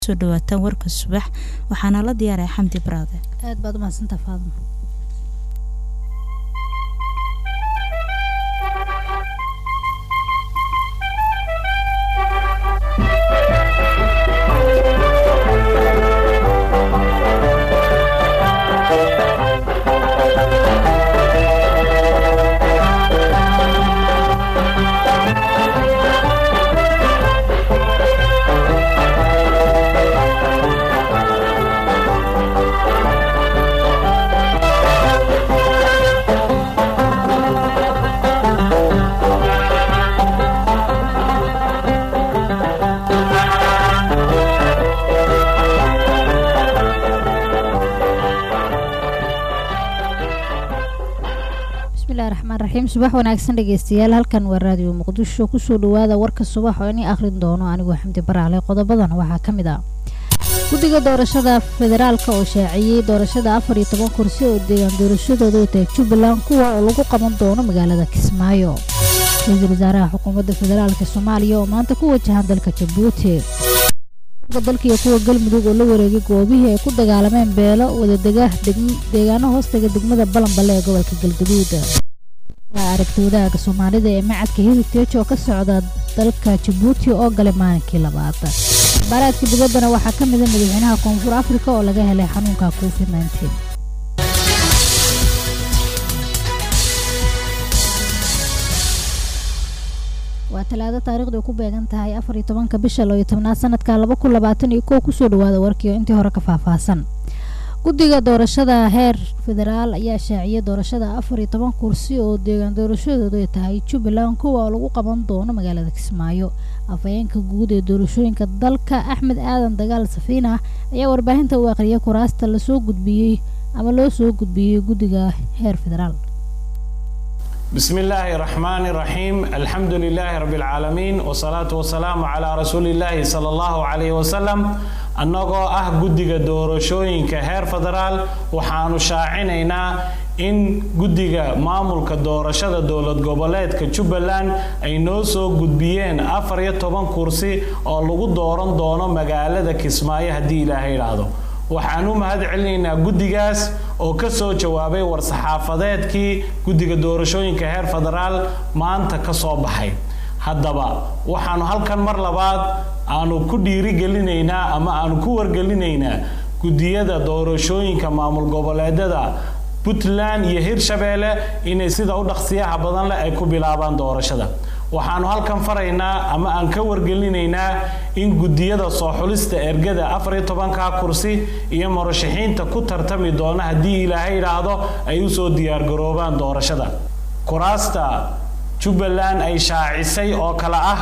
soo dhawaataan warka subax waxaana la diyaaraya xamdi baraade aad baad umahadsantaa faadma raxiim subax wanaagsan dhegeystayaal halkan waa raadiyo muqdisho kusoo dhawaada warka subax oo inii akhrin doono anigoo xamdi baraale qodobadan waxaa ka mid ah guddiga doorashada federaalka oo shaaciyey doorashada afar iyo toban kursi oo deegaan doorashadooda tahay jubbaland kuwa oo lagu qaban doono magaalada kismaayo ra-iisul wasaaraha xukuumadda federaalka soomaaliya oo maanta ku wajahan dalka jabuuti dalka iyo kuwa galmudug oo la wareegay goobihii ay ku dagaalameen beelo wadadega deegaano hoostaga degmada balanballe ee gobolka galgaduud aragti wadaaga soomaalida ee macadka heritage oo ka socda dalka jabuuti oo galay maalinkii labaad baaraadka dibaddana waxaa ka mida madaxweynaha koonfur afrika oo laga helay xanuunka covid nteen waa talaado taarikhdu ay ku beegan tahay afar iyo tobanka bisha loo iyo tobnaad sanadka laba kun labaatan iyo kow kusoo dhawaada warkiio intii hore ka faahfaahsan guddiga doorashada heer federaal ayaa shaaciyay doorashada afar iyo toban kursi oo deegaan doorashadoodu ay tahay jubbaland kuwa oo lagu qaban doono magaalada kismaayo afhayeenka guud ee doorashooyinka dalka axmed aadan dagaal safiina ayaa warbaahinta u aqriyay kuraasta lasoo gudbiyey ama loo soo gudbiyey guddiga heer federaal بسم الله الرحمن الرحيم الحمد لله رب العالمين والصلاة والسلام على رسول الله صلى الله عليه وسلم annagoo ah guddiga doorashooyinka heer federaal waxaanu shaacinaynaa in guddiga maamulka doorashada dowlad goboleedka jubbaland ay noo soo gudbiyeen afar iyo toban kursi oo lagu dooran doono magaalada kismaayo haddii ilaahay idhaahdo waxaan u mahad celinaynaa guddigaas oo ka soo jawaabay war-saxaafadeedkii guddiga doorashooyinka heer federaal maanta ka soo baxay haddaba waxaanu halkan mar labaad aanu ku dhiirigelinaynaa ama aanu ku wargelinaynaa guddiyada doorashooyinka maamul goboleedyada puntland iyo hirshabeelle inay sida u dhaqsiyaha badan leh ay ku bilaabaan doorashada waxaanu halkan faraynaa ama aan ka wargelinaynaa in guddiyada soo xulista ergada afar iyo tobanka kursi iyo murashaxiinta ku tartami doona haddii ilaahay idhaahdo ay usoo diyaargaroobaan doorashada kuraasta jubbaland ay shaacisay oo kale ah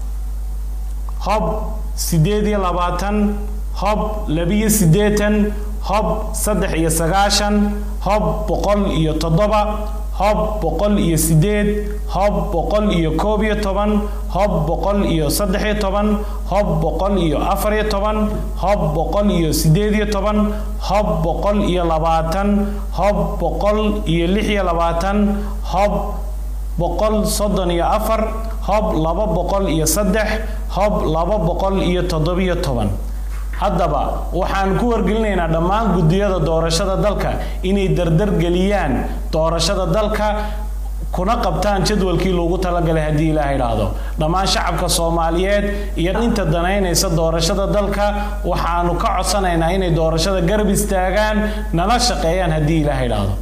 hob siddeed iyo labaatan hob labiyo siddeetan hob saddex iyo sagaashan hob boqol iyo toddoba hob boqol iyo siddeed hob boqol iyo koob iyo toban hob boqol iyo saddex iyo toban hob boqol iyo afar iyo toban hob boqol iyo siddeed iyo toban hob boqol iyo labaatan hob boqol iyo lix iyo labaatan hob boqol soddon iyo afar hob laba boqol iyo saddex hob laba boqol iyo toddobiyo toban haddaba waxaan ku wargelinaynaa dhammaan guddiyada doorashada dalka inay dardargeliyaan doorashada dalka kuna qabtaan jadwalkii loogu talagalay haddii ilaah idhaahdo dhammaan shacabka soomaaliyeed iyo inta danaynaysa doorashada dalka waxaanu ka codsanaynaa inay doorashada garab istaagaan nala shaqeeyaan haddii ilaah idhaahdo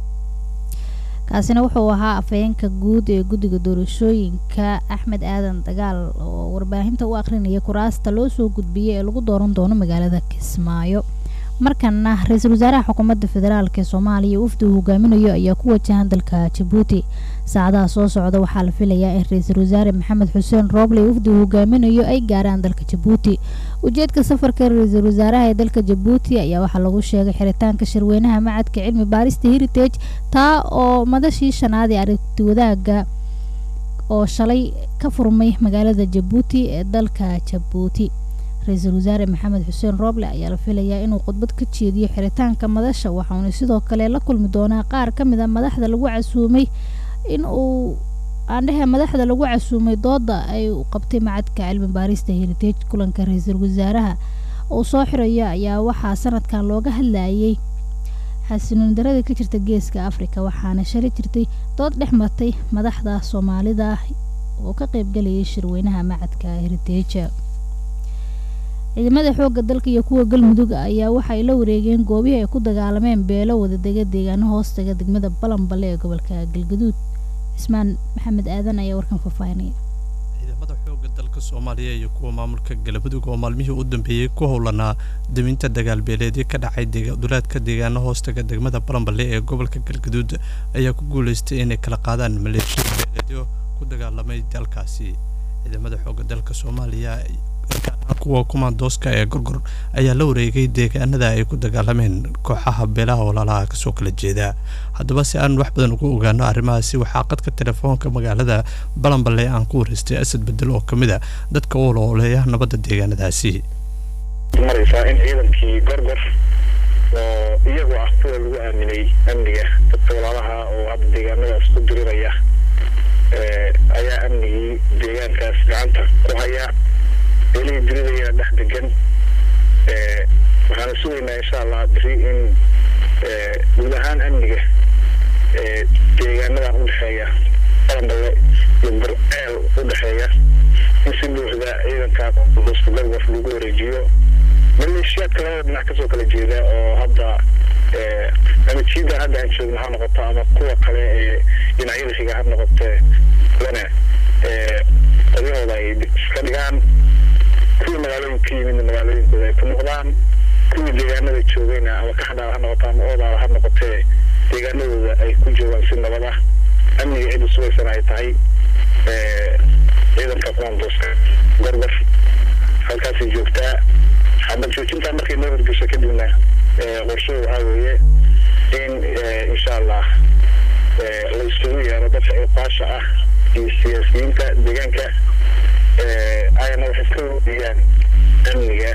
kaasina wuxuu ahaa afhayeenka guud ee guddiga doorashooyinka axmed aadan dagaal oo warbaahinta u akhrinaya kuraasta loo soo gudbiyey ee lagu dooran doono magaalada kismaayo markana ra-iisul wasaaraha xukuumadda federaalk ee soomaaliya ufdi uu hogaaminayo ayaa ku wajahan dalka jabuuti saacadaha soo socda waxaa la filayaa in ra-iisul wasaare maxamed xuseen rooble ufdi uu hogaaminayo ay gaaraan dalka jabuuti ujeedka safarka ra-iisul wasaaraha ee dalka jabuuti ayaa waxaa lagu sheegay xiritaanka shirweynaha macadka cilmi baarista heritage taa oo madashii shanaad ee aragti wadaaga oo shalay ka furmay magaalada jabuuti ee dalka jabuuti ra-iisul wasaare maxamed xuseen rooble ayaa la filayaa inuu khudbad ka jeediyo xiritaanka madasha waxauna sidoo kale la kulmi doonaa qaar ka mid a madaxda lagu casuumay in uu aandhehe madaxda lagu casuumay dooda ay qabtay macadka cilmi baarista heritage kulanka ra-iisul wasaaraha uu soo xirayo ayaa waxaa sanadkan looga hadlayay xasilooni darada ka jirta geeska afrika waxaana shari jirtay dood dhex martay madaxda soomaalida oo ka qaybgalayay shirweynaha macadka heriteja ciidamada xoogga dalka iyo kuwa galmudug ayaa waxay la wareegeen goobihii ay ku dagaalameen beelo wadadega deegaano hoostaga degmada balanballe ee gobolka galgaduud cismaan maxamed aadan ayaa warkan faahfaahinaya ciidamada xoogga dalka soomaaliya iyo kuwa maamulka galmudug oo maalmihii u dambeeyey ku howlanaa daminta dagaalbeeleedii ka dhacay dulaadka deegaano hoostaga degmada balanballe ee gobolka galgaduud ayaa ku guulaystay inay kala qaadaan maleeshiya beeleedyo ku dagaalamay dalkaasi ciidamada xoogga dalka soomaaliya kuwa kumaandooska ee gorgor ayaa la wareegay deegaanada ay ku dagaalameen kooxaha beelaha walaalaha kasoo kala jeeda haddaba si aan wax badan ugu ogaano arrimahaasi waxaa qadka telefoonka magaalada balanballe aan ku wareystay asad bedel oo ka mid a dadka u olooleeya nabadda deegaanadaasi maraysaa in ciidankii gorgor oo iyagu ah kuwa lagu aaminay amniga dadka walaalaha oo hadda deegaanadaas ku diriraya ayaa amnigii deegaankaas gacanta ku haya beelihii diridayana dhex degan waxaana sugaynaa insha allah biri in guud ahaan amniga deegaanadan udhexeeya balanballe iyo burceel udhexeeya in si buuxda ciidanka duska gorgor lagu wareejiyo maleeshiyaadka labada dhinac kasoo kala jeeda oo hadda ama jiida hadda aan joogno ha noqoto ama kuwa kale ee dhinacyada xiga ha noqotee lana qoryahooda ay iska dhigaan kuwii magaalooyinka ka yimidna magaalooyinkooda ay ku noqdaan kuwii deegaanada joogayna ama kaxdhaal ha noqoto ama oodaal ha noqotee deegaanadooda ay ku joogaan si nabad ah amniga cid usugaysan ay tahay ciidanka kumaandooska gorgor halkaasay joogtaa xabad joojintaa markay noo horgesho kadibna qorshuhu waxaa weeye in insha allah la isugu yeero dadka iqaasha ah iyo siyaasiyiinta deegaanka ayana waxay iska weydiiyaan amniga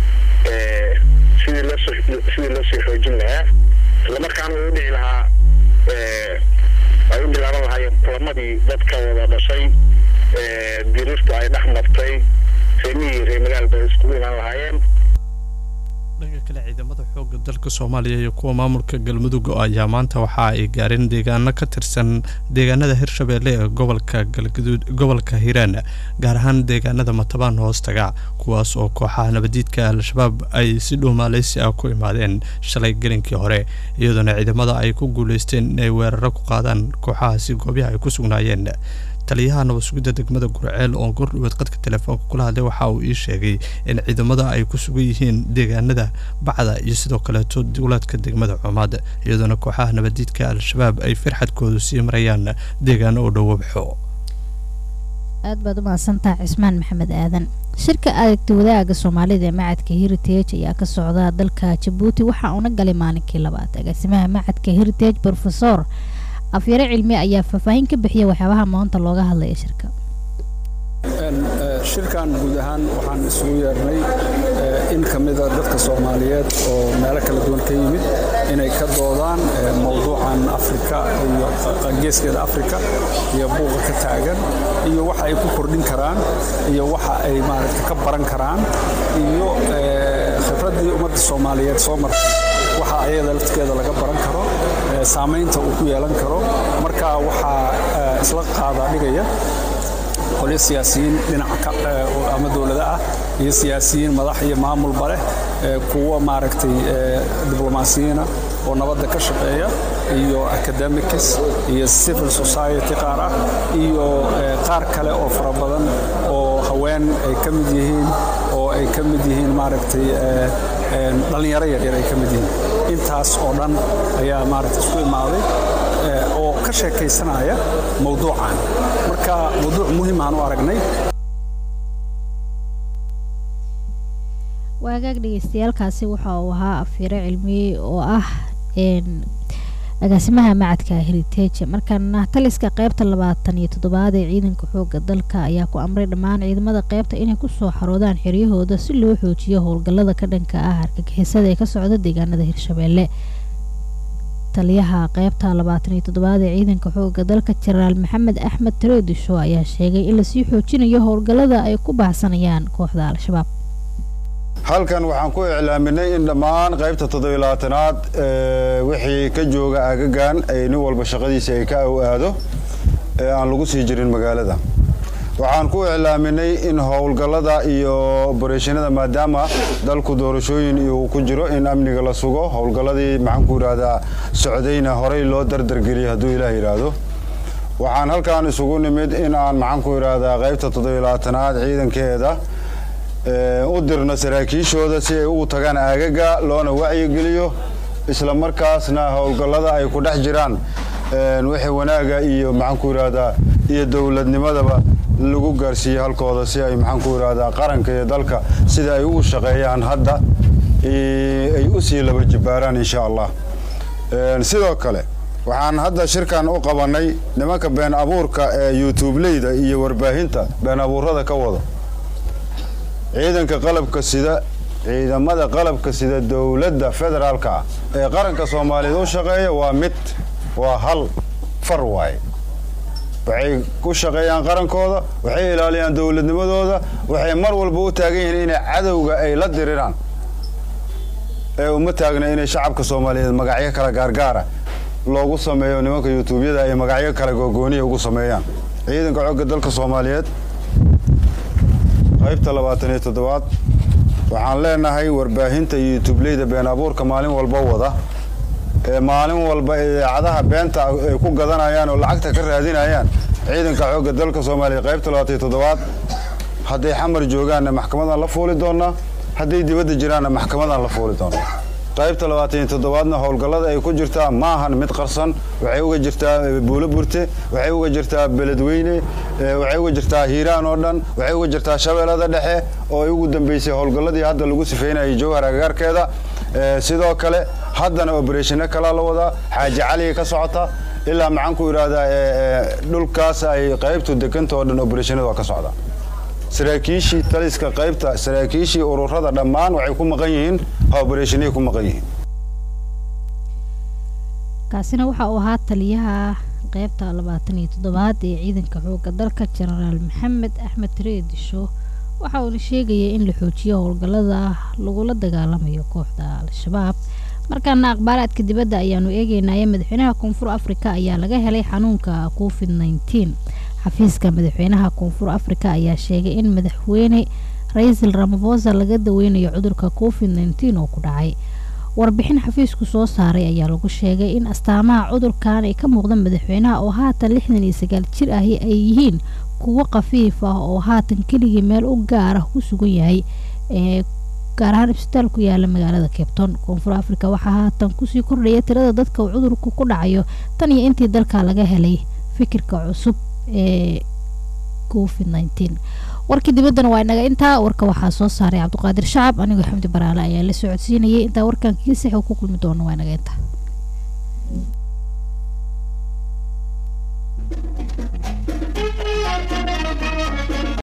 sidii loosoo sidii loo sii xoojin lahaa islamarkaana uu dhici lahaa ay u bilaaban lahaayeen kulamadii dadka wada dhashay diriirtu ay dhex martay reemihii ree magaalba ay iskugu imaan lahaayeen dhanka kale ciidamada xoogga dalka soomaaliya iyo kuwa maamulka galmudug ayaa maanta waxa ay gaareen deegaano ka tirsan deegaanada hirshabeelle ee gobolka galgaduud gobolka hiiraan gaar ahaan deegaanada matabaan hoostaga kuwaas oo kooxaha nabadiidka al-shabaab ay si dhuumaaleysi ah ku imaadeen shalay gelinkii hore iyadoona ciidamada ay ku guulaysteen inay weeraro ku qaadaan kooxahaasi goobaha ay ku sugnaayeen taliyaha nabad sugidda degmada gurceel oo gordhoweed qadka telefoonka kula hadlay waxa uu ii sheegay in ciidamada ay ku sugan yihiin deegaanada bacda iyo sidoo kaleeto dowlaadka degmada cumaad iyadoona kooxaha nabadiidka al-shabaab ay farxadkoodu sii marayaan deegaano u dhowabxo aad baad u mahadsantaha cismaan maxamed aadan shirka aragti wadaaga soomaalida ee macadka heritage ayaa ka socda dalka jabuuti waxa uuna galay maalinkii labaad agaasimaha macadka heritage rofesor afyare cilmi ayaa faahfaahin ka bixiya waxyaabaha maanta looga hadlaya shirka shirkan guud ahaan waxaan isugu yeernay in ka mida dadka soomaaliyeed oo meelo kala duwan ka yimid inay ka doodaan mowduucan afrika iyo geeskeeda afrika iyo buuqa ka taagan iyo waxa ay ku kordhin karaan iyo waxa ay maaragta ka baran karaan iyo khibraddii ummadda soomaaliyeed soo martay waxa ayada lafteeda laga baran karo saamaynta uu ku yeelan karo marka waxaa isla qaadaa dhigaya qolyo siyaasiyiin dhinaca ama dowlada ah iyo siyaasiyiin madax iyo maamulba leh kuwa maaragtay diblomaasiyiina oo nabadda ka shaqeeya iyo academics iyo civil society qaar ah iyo qaar kale oo fara badan oo haween ay ka mid yihiin oo ay ka mid yihiin maaragtay dhallinyaro yaryar ay ka mid yihiin intaas oo dhan ayaa maaragtay isku imaaday oo ka sheekaysanaya mowduucan marka mowduuc muhiim aan u aragnay waagaag dhegeystayaaalkaasi waxa uu ahaa afyare cilmiye oo ah agaasimaha macadka heritage markaana taliska qeybta labaatan iyo toddobaad ee ciidanka xooga dalka ayaa ku amray dhammaan ciidamada qeybta inay kusoo xaroodaan xeryahooda si loo xoojiyo howlgallada ka dhanka ah argagixisada ee ka socda deegaanada hirshabeelle taliyaha qeybta labaatan iyo toddobaad ee ciidanka xooga dalka jenaraal maxamed axmed tareedisho ayaa sheegay in lasii xoojinayo howlgallada ay ku baahsanayaan kooxda al-shabaab halkan waxaan ku iclaaminay in dhammaan qaybta toddobiy labaatanaad wixii ka jooga aagagan ay nin walba shaqadiisa ay ka aw aado ee aan lagu sii jirin magaalada waxaan ku iclaaminay in howlgallada iyo obareeshinada maadaama dalku doorashooyin uu ku jiro in amniga la sugo howlgalladii maxaan ku yidhaahdaa socdayna horey loo dardargeliyay hadduu ilaah yidhaahdo waxaan halkan isugu nimid in aan maxaan ku yidhaahdaa qaybta toddobiy labaatanaad ciidankeeda u dirno saraakiishooda si ay ugu tagaan aagaga loona wacyigeliyo isla markaasna howlgallada ay ku dhex jiraan wixii wanaaga iyo maxaan ku yidhaahdaa iyo dowladnimadaba lagu gaarsiiyey halkooda si ay maxaan ku yidhaahdaa qaranka iyo dalka sida ay ugu shaqeeyaan hadda ay u sii laba jibbaaraan insha allah sidoo kale waxaan hadda shirkan u qabannay nimanka been abuurka ee youtubeleyda iyo warbaahinta been abuurada ka wada ciidanka qalabka sida ciidamada qalabka sida dowladda federaalka ah ee qaranka soomaaliyeed u shaqeeya waa mid waa hal far waaye waxay ku shaqeeyaan qarankooda waxay ilaaliyaan dowladnimadooda waxay mar walba u taagan yihiin inay cadowga ay la diriraan ee uma taagna inay shacabka soomaaliyeed magacyo kala gaargaara loogu sameeyo nimanka yutuubyada ay magacyo kale googooniya ugu sameeyaan ciidanka xogga dalka soomaaliyeed qaybta labaatan iyo toddobaad waxaan leenahay warbaahinta iyo yutuubleyda been abuurka maalin walba wada ee maalin walba idaacadaha beenta ay ku gadanayaan oo lacagta ka raadinayaan ciidanka xoogga dalka soomaaliya qaybta labaatan iyo toddobaad hadday xamar joogaanna maxkamadaan la fuuli doonaa hadday dibadda jiraanna maxkamadaan la fuuli doonaa qaybta labaatan iyo toddobaadna howlgallada ay ku jirtaa maahan mid qarsan waxay uga jirtaa buulo burte waxay uga jirtaa beledweyne waxay uga jirtaa hiiraan oo dhan waxay uga jirtaa shabeellada dhexe oo ay ugu dambeysay howlgalladii hadda lagu sifeynayay jowhar agagaarkeeda sidoo kale haddana obereshino kalaa la wadaa xaaji caliga ka socota ilaa maxaan ku yidhaahdaa dhulkaas ay qaybtu dekanta oo dhan obereshinada waa ka socda saraakiishii taliska qaybta saraakiishii ururada dhammaan waxay ku maqan yihiin obereshinay ku maqan yihiin kaasina waxa uu ahaa taliyaha qaybta labaatan iyo toddobaad ee ciidanka xoogga dalka jenaraal maxamed axmed reedisho waxa uuna sheegaya in la xoojiyo howlgallada lagula dagaalamayo kooxda al-shabaab markaana aqbaalaadka dibadda ayaanu eegeynaya madaxweynaha koonfur afrika ayaa laga helay xanuunka covid nneteen xafiiska madaxweynaha koonfur afrika ayaa sheegay in madaxweyne ra-iisul ramafosa laga daweynayo cudurka covid nneteen oo ku dhacay warbixin xafiisku soo saaray ayaa lagu sheegay in astaamaha cudurkan ay ka muuqda madaxweynaha oo haatan lixdan iyo sagaal jir ahi ay yihiin kuwo khafiif ah oo haatan keligii meel u gaar ah ku sugan yahay ee gaar ahaan isbitaal ku yaala magaalada cabton koonfur africa waxaa haatan kusii kordhaya tirada dadka uu cudurku ku dhacayo tan iyo intii dalka laga helay fikirka cusub ee covid nneteen warkii dibaddana waa inaga intaa warka waxaa soo saaray cabdiqaadir shacab anigoo xamdi baraale ayaa la socodsiinayay intaa warkan kiisix uu ku kulmi doono waa inaga intaa